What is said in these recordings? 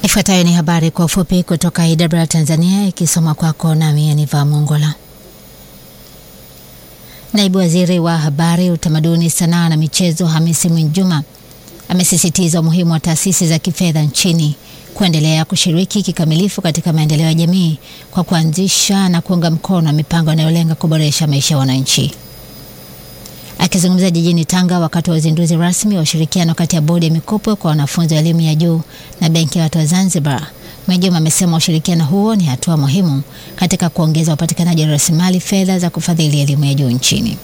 Ifuatayo ni habari kwa ufupi kutoka IW Tanzania ikisoma kwako nami Aniva Mongola. Naibu Waziri wa Habari, Utamaduni, Sanaa na Michezo Hamisi Mwinjuma amesisitiza umuhimu wa taasisi za kifedha nchini kuendelea kushiriki kikamilifu katika maendeleo ya jamii kwa kuanzisha na kuunga mkono mipango inayolenga kuboresha maisha ya wananchi. Akizungumza jijini Tanga wakati wa uzinduzi rasmi wa ushirikiano kati ya bodi ya mikopo kwa wanafunzi wa elimu ya juu na benki ya watu wa Zanzibar, Mwinjuma amesema ushirikiano huo ni hatua muhimu katika kuongeza upatikanaji wa rasilimali fedha za kufadhili elimu ya juu nchini.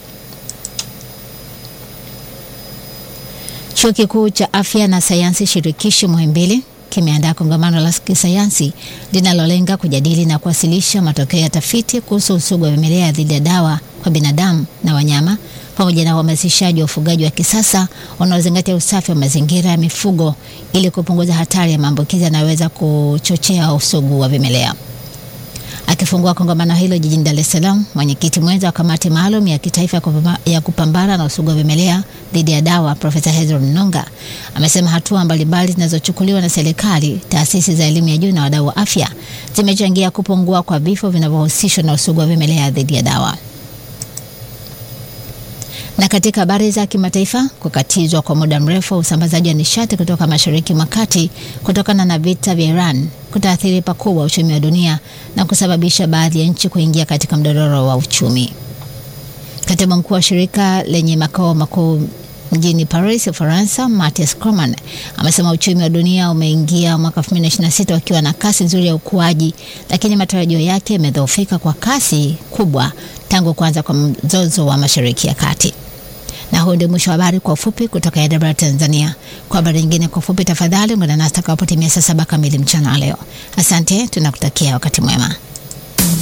Chuo Kikuu cha Afya na Sayansi Shirikishi Muhimbili kimeandaa kongamano la kisayansi linalolenga kujadili na kuwasilisha matokeo ya tafiti kuhusu usugu wa vimelea dhidi ya dawa kwa binadamu na wanyama pamoja na uhamasishaji wa ufugaji wa kisasa unaozingatia usafi wa mazingira ya mifugo ili kupunguza hatari ya maambukizi yanayoweza kuchochea usugu wa vimelea. Akifungua kongamano hilo jijini Dar es Salaam, mwenyekiti mwenza wa kamati maalum ya kitaifa ya kupambana na usugu wa vimelea dhidi ya dawa Profesa Hezron Nonga amesema hatua mbalimbali zinazochukuliwa na serikali, taasisi za elimu ya juu na wadau wa afya zimechangia kupungua kwa vifo vinavyohusishwa na usugu wa vimelea dhidi ya dawa. Na katika habari za kimataifa, kukatizwa kwa muda mrefu wa usambazaji wa nishati kutoka Mashariki mwa Kati kutokana na vita vya Iran kutaathiri pakubwa uchumi wa dunia na kusababisha baadhi ya nchi kuingia katika mdororo wa uchumi. Katibu mkuu wa shirika lenye makao makuu mjini Paris, Ufaransa, Mathias Cormann amesema uchumi wa dunia umeingia mwaka 2026 ukiwa na kasi nzuri ya ukuaji, lakini matarajio yake yamedhoofika kwa kasi kubwa tangu kuanza kwa mzozo wa Mashariki ya Kati. Na huu ndio mwisho wa habari kwa ufupi kutoka IW Tanzania. Kwa habari nyingine kwa ufupi, tafadhali ungana nasi takapotimia saa saba kamili mchana leo. Asante, tunakutakia wakati mwema.